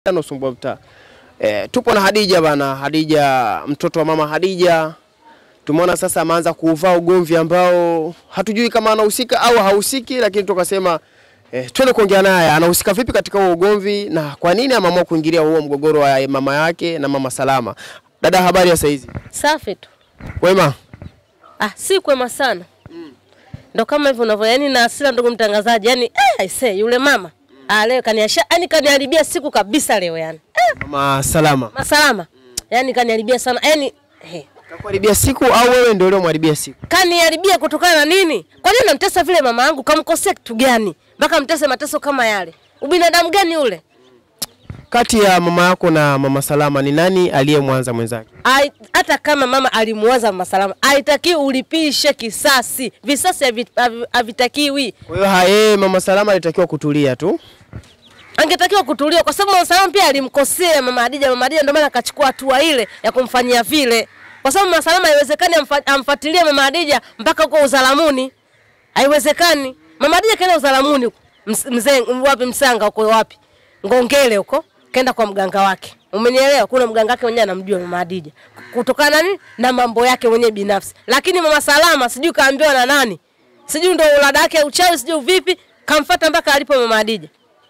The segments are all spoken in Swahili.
Usumbua mtaa. E, tupo na Hadija bana. Hadija mtoto wa mama Hadija, tumeona sasa ameanza kuuvaa ugomvi ambao hatujui kama anahusika au hahusiki, lakini tukasema e, twende kuongea naye anahusika vipi katika huo ugomvi na kwa nini ameamua kuingilia huo mgogoro wa mama yake na mama Salama. Dada, habari ya saizi? Safi tu. Wema. Ah, si kwema sana. Ndo kama hivyo unavyo, yani na hasira ndugu mtangazaji, yani eh, I say yule mama ah, leo kaniasha, yani kaniharibia siku kabisa leo yani. Eh, Mama Salama. masalama. Yani kaniharibia sana. Yani eh, Kakuharibia siku au wewe ndio uliomharibia siku? kaniharibia kutokana na nini? Kwa nini namtesa vile mama yangu? Kamkosea kitu gani? Mpaka mtese mateso kama yale. Ubinadamu gani ule? Kati ya mama yako na mama Salama ni nani aliyemwanza mwenzake? Ai- hata kama mama alimuwaza mama Salama, haitakiwi ulipishe kisasi. Visasi havi- havi- havitakiwi. Kwa hiyo haye mama Salama alitakiwa kutulia tu. angetakiwa kutuliwa kwa sababu Mama Salama pia alimkosea mama Hadija. Mama Hadija ndio maana akachukua hatua ile ya kumfanyia vile, kwa sababu Mama Salama haiwezekani amfa- amfuatilie mama Hadija mpaka huko uzalamuni, haiwezekani. Mama Hadija kaenda uzalamuni huko Ms- mzee wapi, Msanga huko wapi, Ngongele huko, kaenda kwa mganga wake, umenielewa? Kuna mganga wake mwenyewe anamjua mama Hadija kutokana na nini na mambo yake mwenyewe binafsi, lakini Mama Salama sijui kaambiwa na nani, sijui ndo ulada yake ya uchawi, sijui vipi, kamfuata mpaka alipo mama Hadija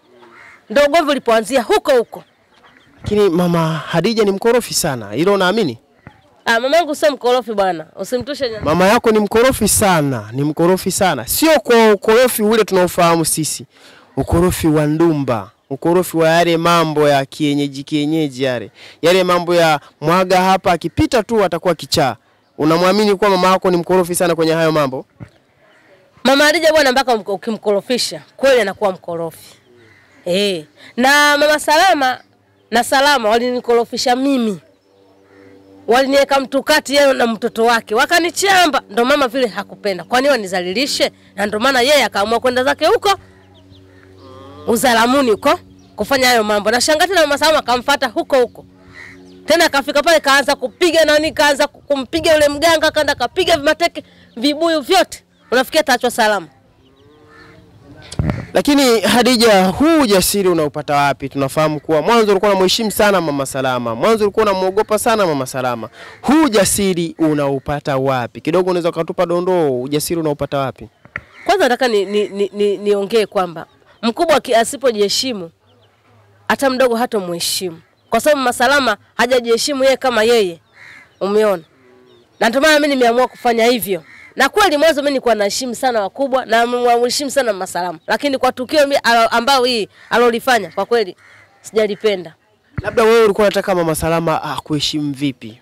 ndo ugomvi ulipoanzia huko huko. Lakini mama Hadija ni mkorofi sana, hilo unaamini? Ah, mamangu sio mkorofi bwana, usimtushe nyama. Mama yako ni mkorofi sana, ni mkorofi sana, sio kwa ukorofi ule tunaofahamu sisi, ukorofi wa ndumba, ukorofi wa yale mambo ya kienyeji kienyeji, yale yale mambo ya mwaga hapa, akipita tu atakuwa kichaa. Unamwamini kuwa mama yako ni mkorofi sana kwenye hayo mambo? Mama Hadija bwana, mpaka mk- ukimkorofisha kweli anakuwa mkorofi eh. Na mama Salama na Salama walinikorofisha mimi, waliniweka mtu kati yeye na mtoto wake, wakanichamba. Ndo mama vile hakupenda, kwani wanizalilishe, na ndo maana yeye akaamua kwenda zake huko uzalamuni huko kufanya hayo mambo, na shangati na mama Salama akamfuata huko huko tena akafika pale kaanza kupiga nani, kaanza kumpiga yule mganga, kaenda kapiga mateke vibuyu vyote, unafikia ataachwa salama. Lakini Hadija, huu ujasiri unaupata wapi? Tunafahamu kuwa mwanzo ulikuwa unamheshimu sana mama Salama, mwanzo ulikuwa unamwogopa sana mama Salama. Huu ujasiri unaupata wapi? Kidogo unaweza ukatupa dondoo, ujasiri unaupata wapi? Kwanza nataka ni, ni, ni, ni, niongee kwamba mkubwa aki- asipojiheshimu hata mdogo hata muheshimu, kwa sababu Mama Salama hajajiheshimu yeye kama yeye, umeona, na ndio maana mimi nimeamua kufanya hivyo. Na kweli mwanzo mimi nilikuwa naheshimu sana wakubwa na namheshimu sana Mama Salama, lakini kwa tukio mi- alo- ambao hii alolifanya kwa kweli sijalipenda. Labda wewe ulikuwa unataka mama Salama akuheshimu vipi?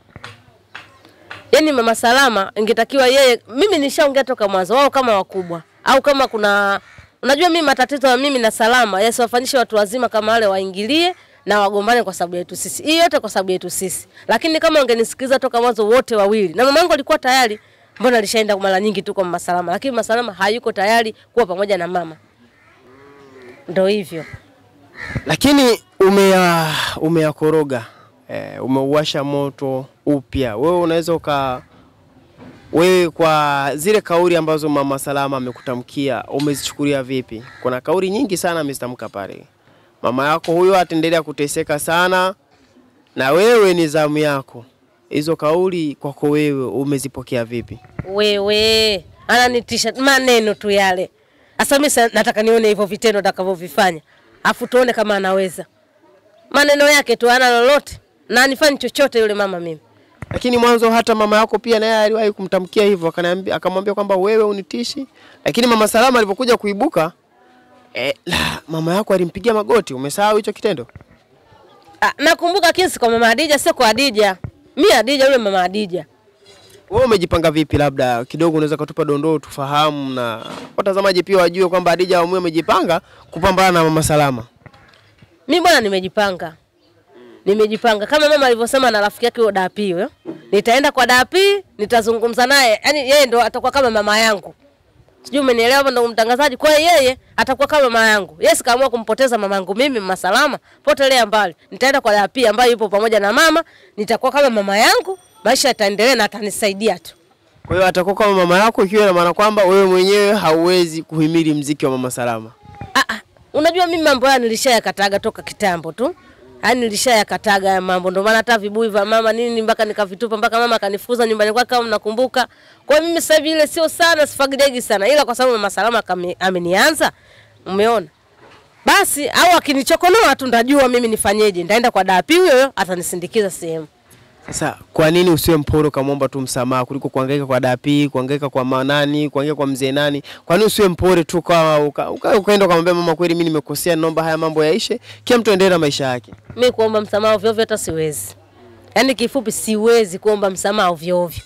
Yaani Mama Salama ingetakiwa yeye, mimi nishaongea toka mwanzo, wao kama wakubwa au kama kuna unajua, mimi matatizo ya mimi na Salama yasiwafanyishe watu wazima kama wale waingilie na wagombane kwa sababu yetu sisi, hii yote kwa sababu yetu sisi. Lakini kama ungenisikiliza toka mwanzo wote wawili, na mamangu alikuwa tayari, mbona alishaenda mara nyingi tu kwa Mama Salama, lakini Mama Salama hayuko tayari kuwa pamoja na mama. Ndio hivyo. Lakini umeya umeyakoroga eh, umeuwasha moto upya. Wewe unaweza uka wewe kwa zile kauli ambazo mama Salama amekutamkia umezichukulia vipi? Kuna kauli nyingi sana amezitamka pale. Mama yako huyo ataendelea kuteseka sana, na wewe ni zamu yako. Hizo kauli kwako wewe umezipokea vipi? Wewe ananitisha maneno tu yale. Sasa mimi sa- nataka nione hivyo vitendo atakavyovifanya, afu tuone kama anaweza. Maneno yake tu ana lolote na anifanyi chochote yule mama mimi. Lakini mwanzo hata mama yako pia naye aliwahi kumtamkia hivyo, akaniambia akamwambia kwamba wewe unitishi. Lakini mama Salama alipokuja kuibuka eh, la, mama yako alimpigia magoti. Umesahau hicho kitendo? Ah, nakumbuka kesi kwa mama Hadija, sio kwa Hadija. Mimi Hadija yule mama Hadija. Wewe umejipanga vipi? Labda kidogo unaweza kutupa dondoo tufahamu, na watazamaji pia wajue kwamba Hadija Aumue amejipanga kupambana na mama Salama. Mimi bwana nimejipanga. Nimejipanga kama mama alivyosema na rafiki yake huyo Dapi huyo. Nitaenda kwa Dapi, nitazungumza naye. Yaani yeye ndo atakuwa kama mama yangu. Sijui umenielewa hapo ndo mtangazaji. Kwa hiyo yeye atakuwa kama mama yangu. Yes, kaamua kumpoteza mama yangu mimi mama Salama, potelea mbali. Nitaenda kwa Dapi ambaye yupo pamoja na mama, nitakuwa kama mama yangu, maisha yataendelea na atanisaidia tu. Kwa hiyo atakuwa kama mama yako, ikiwa na maana kwamba wewe mwenyewe hauwezi kuhimili mziki wa mama Salama. Ah, ah, Unajua mimi mambo haya nilishayakataga toka kitambo tu. Yaani nilishayakataga ya mambo ndio maana hata vibui vya mama nini mpaka nikavitupa mpaka mama akanifukuza nyumbani kwake kama mnakumbuka. Kwa hiyo mimi sasa hivi ile sio sana sifagidegi sana ila kwa sababu mama Salama kame- amenianza. Umeona? Basi au akinichokonoa tu ndajua mimi nifanyeje. Ndaenda kwa dapi huyo huyo atanisindikiza sehemu. Sasa kwa nini usiwe mpole ukamwomba tu msamaha kuliko kuhangaika kwa dapi, kuhangaika kwa manani, kuhangaika kwa mzee nani? Kwa nini usiwe mpole tu kwa uka, uka, ukaenda ukamwambia mama, kweli mimi nimekosea, naomba haya mambo yaishe, kila mtu aendelee na maisha yake. mi kuomba msamaha ovyo ovyo hata siwezi. Yaani kifupi siwezi kuomba msamaha ovyo ovyo.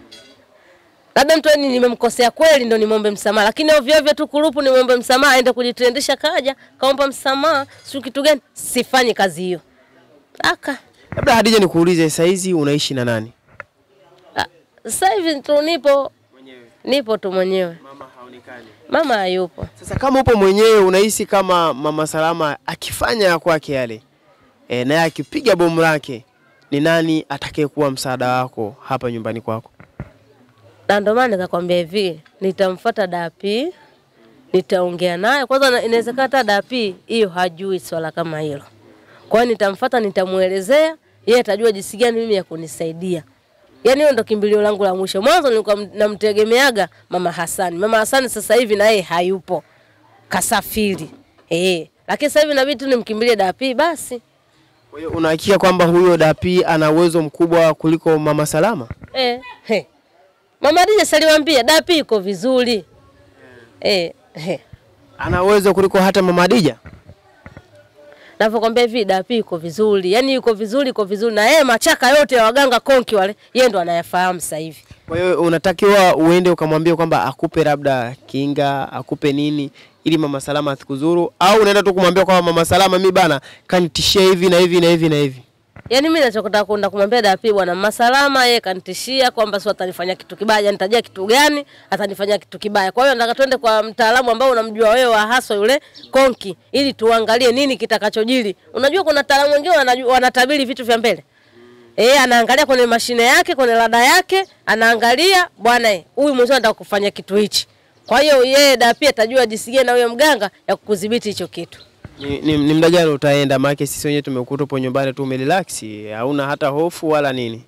Labda mtu yani nimemkosea kweli ndo nimwombe msamaha, lakini ovyo ovyo tu kurupu nimwombe msamaha aende kujitrendisha kaja kaomba msamaha, si kitu gani? Sifanyi kazi hiyo. Aka. Labda Hadija, nikuulize, saa hizi unaishi na nani? Ah, Sasa hivi tu nipo nipo tu mwenyewe. Mama haonekani. Mama hayupo. Sasa kama upo mwenyewe, unahisi kama mama Salama akifanya ya kwake yale e, naye akipiga bomu lake, ni nani atakayekuwa msaada wako hapa nyumbani kwako? Na ndio maana nikakwambia hivi, nitamfuata Dapi, nitaongea naye kwanza. na- Inawezekana hata Dapi hiyo hajui swala kama hilo, kwa hiyo nitamfuata, nitamuelezea yeye, atajua jinsi gani mimi ya kunisaidia. Yaani hiyo ndo kimbilio langu la mwisho. Mwanzo nilikuwa m- namtegemeaga mama Hasani. Mama Hasani sasa hivi na yeye hayupo, kasafiri eh, lakini sasa hivi inabidi tu nimkimbilie Dapi basi. Kwa hiyo unahakika kwamba huyo Dapi ana uwezo mkubwa kuliko mama Salama? Eh, he. Mama Dija saliwambia Dapi iko vizuri eh, he. Ana uwezo kuliko hata mama Hadija? Navyokwambia hivi Dapi iko vizuri, yaani yuko vizuri, iko vizuri na yeye machaka yote ya waganga konki wale, yeye ndo anayafahamu sasa hivi. Kwa hiyo unatakiwa uende ukamwambia kwamba akupe labda kinga, akupe nini ili mama Salama asikuzuru, au unaenda tu kumwambia kwamba mama Salama, mi bana kanitishia hivi na hivi na hivi na hivi. Yaani mimi nachotaka kwenda kumwambia Dapi bwana masalama, yeye kanitishia kwamba sio atanifanyia kitu kibaya, nitajia kitu gani atanifanyia kitu kibaya. Kwa hiyo nataka twende kwa mtaalamu ambao unamjua wewe wa haswa yule konki, ili tuangalie nini kitakachojili. Unajua kuna wataalamu wengine wanajua- wanatabiri vitu vya mbele. Eh, anaangalia kwenye mashine yake, kwenye rada yake, anaangalia bwana eh, huyu mwenyewe anataka kufanya kitu hichi. Kwa hiyo yeye Dapi atajua jinsi gani na huyo mganga ya kukudhibiti hicho kitu. Ni, ni, ni muda gani utaenda? Maana sisi wenyewe tumekuta upo nyumbani tu umerelax, hauna hata hofu wala nini.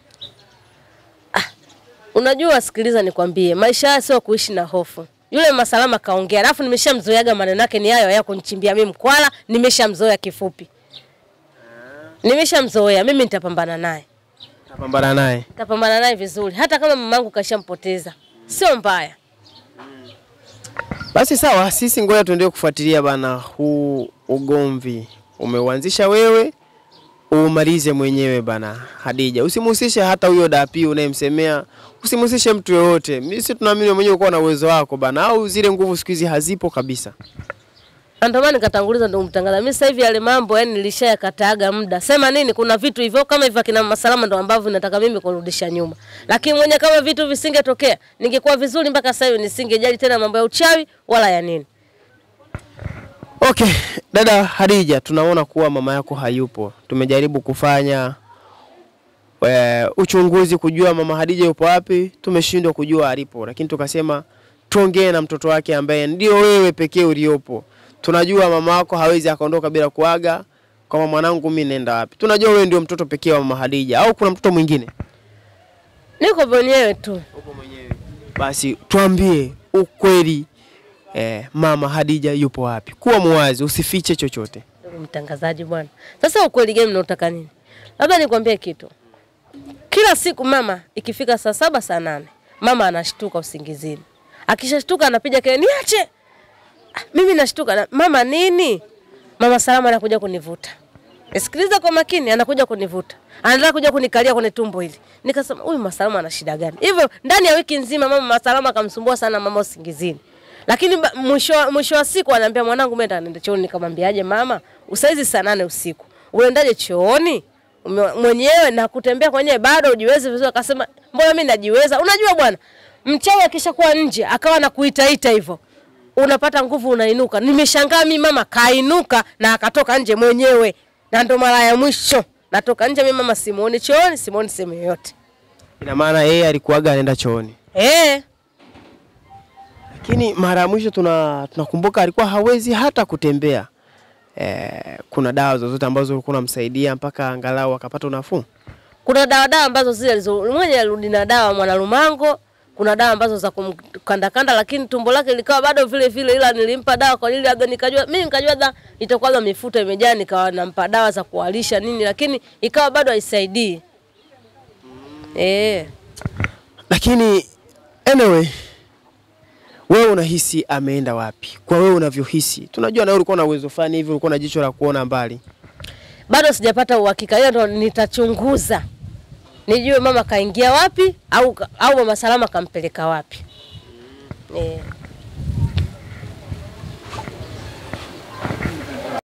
Unajua, sikiliza nikwambie, maisha haya sio kuishi na hofu. Yule Masalama kaongea, alafu nimeshamzoeaga maneno yake ni hayo ya kunichimbia mimi mkwala, nimeshamzoea kifupi. Nimeshamzoea, mimi nitapambana naye. Utapambana naye. Nitapambana naye vizuri. Hata kama mamangu kashampoteza. Sio mbaya. Basi sawa, sisi ngoja tuendelee kufuatilia bana, huu ugomvi umeuanzisha wewe, umalize mwenyewe bana. Hadija, usimhusishe hata huyo Dapi unayemsemea, usimhusishe mtu yoyote. Mimi si tunaamini wewe mwenyewe uko na uwezo wako bana, au zile nguvu siku hizi hazipo kabisa. Na Ndio maana nikatanguliza ndio mtangaza. Mimi sasa hivi yale mambo yani nilishayakataaga muda. Sema nini kuna vitu hivyo kama hivyo kina Masalama ndio ambavyo nataka mimi kurudisha nyuma. Lakini mwenye kama vitu visingetokea, ningekuwa vizuri mpaka sasa hivi nisingejali tena mambo ya uchawi wala ya nini. Okay, dada Hadija, tunaona kuwa mama yako hayupo. Tumejaribu kufanya e, uchunguzi kujua mama Hadija yupo wapi, tumeshindwa kujua alipo, lakini tukasema tuongee na mtoto wake ambaye ndio wewe pekee uliopo. Tunajua mama yako hawezi akaondoka bila kuaga kama mwanangu, mimi nenda wapi. Tunajua wewe ndio mtoto pekee wa mama Hadija, au kuna mtoto mwingine? Niko mwenyewe tu. Upo mwenyewe. Basi tuambie ukweli, eh, mama Hadija yupo wapi? Kuwa muwazi, usifiche chochote. Ndugu mtangazaji bwana. Sasa ukweli gani mnaotaka nini? Labda nikwambie kitu. Kila siku mama ikifika saa saba saa nane mama anashtuka usingizini. Akishashtuka anapiga kelele niache. Ah, Mimi nashtuka na, mama nini? Mama Salama anakuja kunivuta. Sikiliza kwa makini, anakuja kunivuta. Anataka kuja kunikalia kwenye tumbo hili. Nikasema huyu Masalama ana shida gani? Hivyo ndani ya wiki nzima mama Masalama akamsumbua sana mama usingizini. Lakini ba- mwisho wa- mwisho wa siku anaambia mwanangu mimi nitaenda chooni nikamwambiaje mama usaizi saa nane usiku. Unaendaje chooni? Ume- Mwenyewe na kutembea kwenyewe bado ujiwezi vizuri akasema mbona mimi najiweza? Unajua bwana mchawi akishakuwa nje akawa na kuitaita hivyo unapata nguvu unainuka. Nimeshangaa mimi mama kainuka na akatoka nje mwenyewe, na ndo mara ya mwisho natoka nje mimi mama, simuoni chooni, simuoni sehemu yoyote Ina maana yeye alikuwaga anaenda chooni, eh. Lakini mara ya mwisho tuna tunakumbuka alikuwa hawezi hata kutembea. Eh, kuna dawa zozote ambazo ulikuwa unamsaidia mpaka angalau akapata unafuu? Kuna dawa dawa ambazo zile alizo- mwenye alirudi na dawa mwanalumango, kuna dawa ambazo za kumkandakanda, lakini tumbo lake likawa bado vile vile, ila nilimpa dawa kwa ajili labda nikajua mimi nikajua da itakuwa labda mifuta imejaa, nikawa nampa dawa za kualisha nini, lakini ikawa bado haisaidii. Eh, Lakini anyway, wewe unahisi ameenda wapi? Kwa wewe unavyohisi, tunajua na wewe ulikuwa na uwezo fulani hivi, ulikuwa na jicho la kuona mbali. bado sijapata uhakika, hiyo ndo nitachunguza nijue mama kaingia wapi au, au mama Salama kampeleka wapi. Eh.